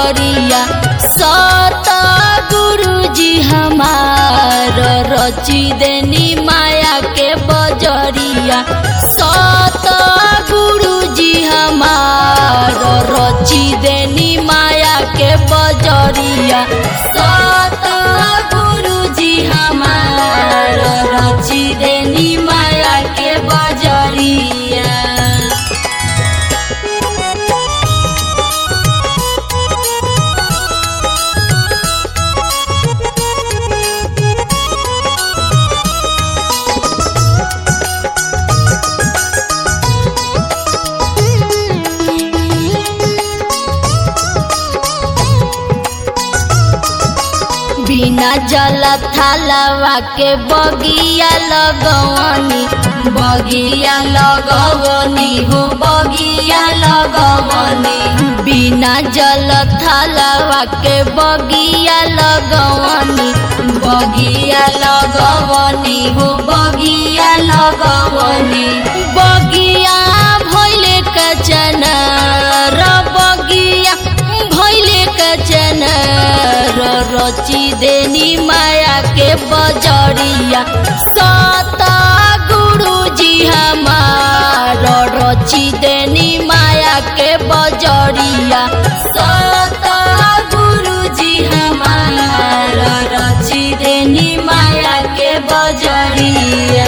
बजरिया सत गुरुजी हमार रची देनी माया के बजरिया सत गुरुजी हमार रची देनी माया के बजरिया सत गुरुजी हमार रची देनी माया के बजरिया बिना जल थालवा के बगिया लगवनी बगिया लगवनी हो बगिया लगवनी बिना जल थालवा के बगिया लगवनी बगिया लगवनी हो बगिया लगवनी बगिया भैले कचन र बगिया भैले कचन र रची देनी माया के बजरिया सत गुरुजी हमार रची देनी माया के बजरिया सत गुरुजी हमार रची देनी माया के बजरिया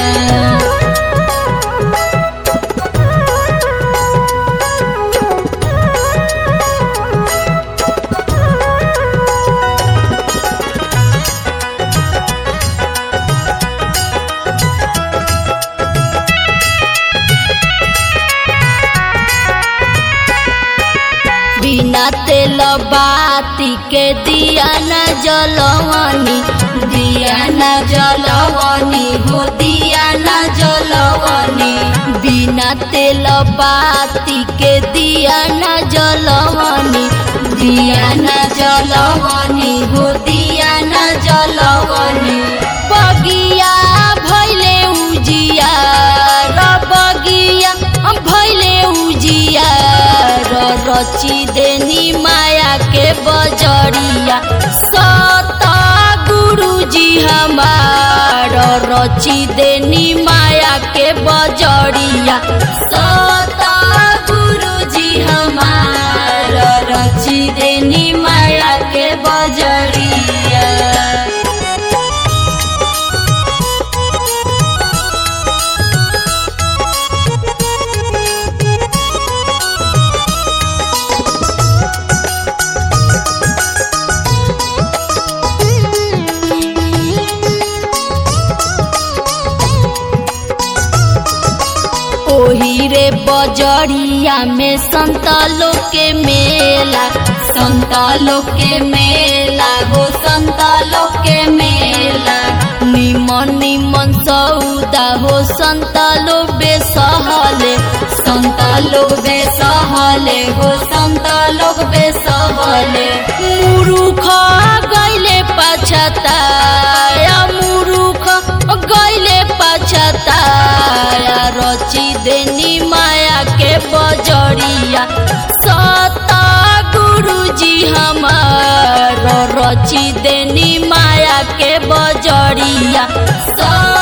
बिना तेल बाती के दिया न जलवनी दिया न जलवनी हो दिया न जलवनी बिना तेल बाती के दिया न जलवनी दिया न जलवनी हो दिया न जलवनी बगिया भैले उजिया र बगिया भैले उजिया र रची देनी माया के बजरिया सत गुरुजी हमार रची देनी माया के बजरिया सत गुरुजी हमार रची देनी माया के बजरिया ओही रे बजरिया में संतालो के मेला संतालो के मेला हो संतालो के मेला निमन निमन सौदा हो संतालो बेसहले संतालो बेसहले हो संतालो बेसहले मुरुख गैले पछताया मुरुख गैले पछताया रची देनी माया के बजरिया सत गुरुजी हमार रची देनी माया के बजरिया सत